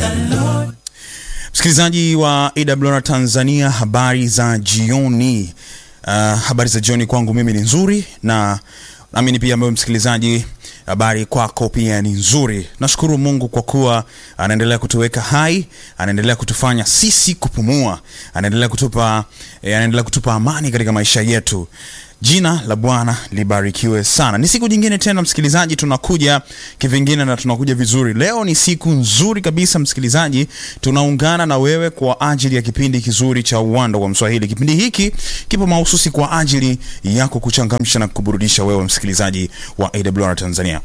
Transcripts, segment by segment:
Msikilizaji wa AWR Tanzania, habari za jioni. Uh, habari za jioni kwangu mimi ni nzuri na naamini pia ambayo msikilizaji, habari kwako pia ni nzuri. Nashukuru Mungu kwa kuwa anaendelea kutuweka hai, anaendelea kutufanya sisi kupumua, anaendelea kutupa eh, anaendelea kutupa amani katika maisha yetu. Jina la Bwana libarikiwe sana. Ni siku nyingine tena msikilizaji, tunakuja kivingine na tunakuja vizuri. Leo ni siku nzuri kabisa msikilizaji, tunaungana na wewe kwa ajili ya kipindi kizuri cha Uwanda wa Mswahili. Kipindi hiki kipo mahususi kwa ajili yako kuchangamsha na kuburudisha wewe msikilizaji wa AWR Tanzania.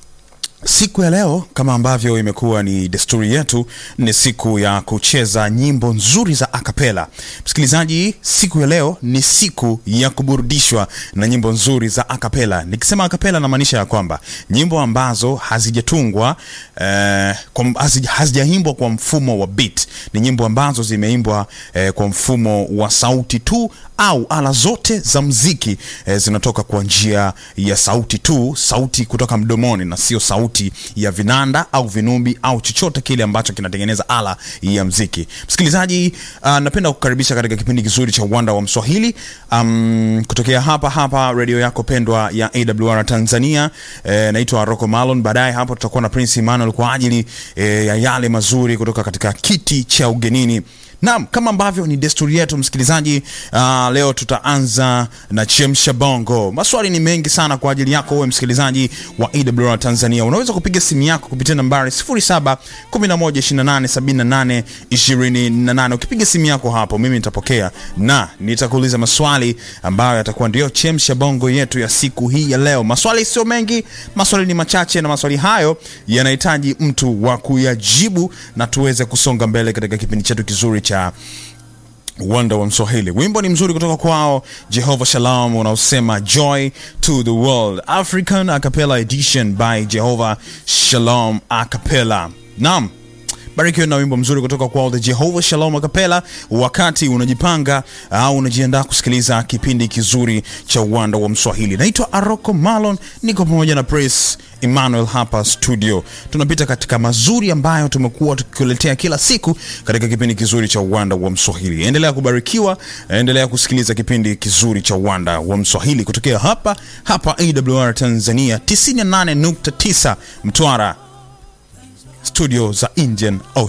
Siku ya leo kama ambavyo imekuwa ni desturi yetu, ni siku ya kucheza nyimbo nzuri za akapela. Msikilizaji, siku ya leo ni siku ya kuburudishwa na nyimbo nzuri za akapela. Nikisema akapela, namaanisha ya kwamba nyimbo ambazo hazijatungwa eh, kwa- hazij- hazijaimbwa kwa mfumo wa beat, ni nyimbo ambazo zimeimbwa eh, kwa mfumo wa sauti tu au ala zote za mziki eh, zinatoka kwa njia ya sauti tu, sauti kutoka mdomoni na sio sauti ya vinanda au vinumbi au chochote kile ambacho kinatengeneza ala ya mziki. Msikilizaji, uh, napenda kukaribisha katika kipindi kizuri cha Uwanda wa Mswahili um, kutokea hapa hapa redio yako pendwa ya AWR Tanzania. Eh, naitwa Rocco Malon. Baadaye hapo tutakuwa na Prince Emmanuel kwa ajili eh, ya yale mazuri kutoka katika kiti cha ugenini. Naam, kama ambavyo ni desturi yetu msikilizaji, uh, leo tutaanza na chemsha bongo. Maswali ni mengi sana kwa ajili yako wewe msikilizaji wa AWR Tanzania. Unaweza kupiga simu yako kupitia nambari 07 11 28 28. Ukipiga simu yako hapo, mimi nitapokea na nitakuuliza maswali ambayo yatakuwa ndio chemsha bongo yetu ya siku hii ya leo. Maswali sio mengi, maswali ni machache, na maswali hayo yanahitaji mtu wa kuyajibu na tuweze kusonga mbele katika kipindi chetu kizuri cha uwanda wa Mswahili. Wimbo ni mzuri kutoka kwao Jehovah Shalom unaosema Joy to the World, African Acapella Edition by Jehovah Shalom Acapella. Naam, barikiwe na wimbo mzuri kutoka kwao the Jehovah Shalom Acapella, wakati unajipanga au unajiandaa kusikiliza kipindi kizuri cha uwanda wa Mswahili. Naitwa Aroko Malon, niko pamoja na Praise Emmanuel hapa studio. Tunapita katika mazuri ambayo tumekuwa tukikuletea kila siku katika kipindi kizuri cha uwanda wa Mswahili. Endelea kubarikiwa, endelea kusikiliza kipindi kizuri cha uwanda wa Mswahili kutokea hapa hapa AWR Tanzania 98.9 Mtwara, studio za Indian Ocean.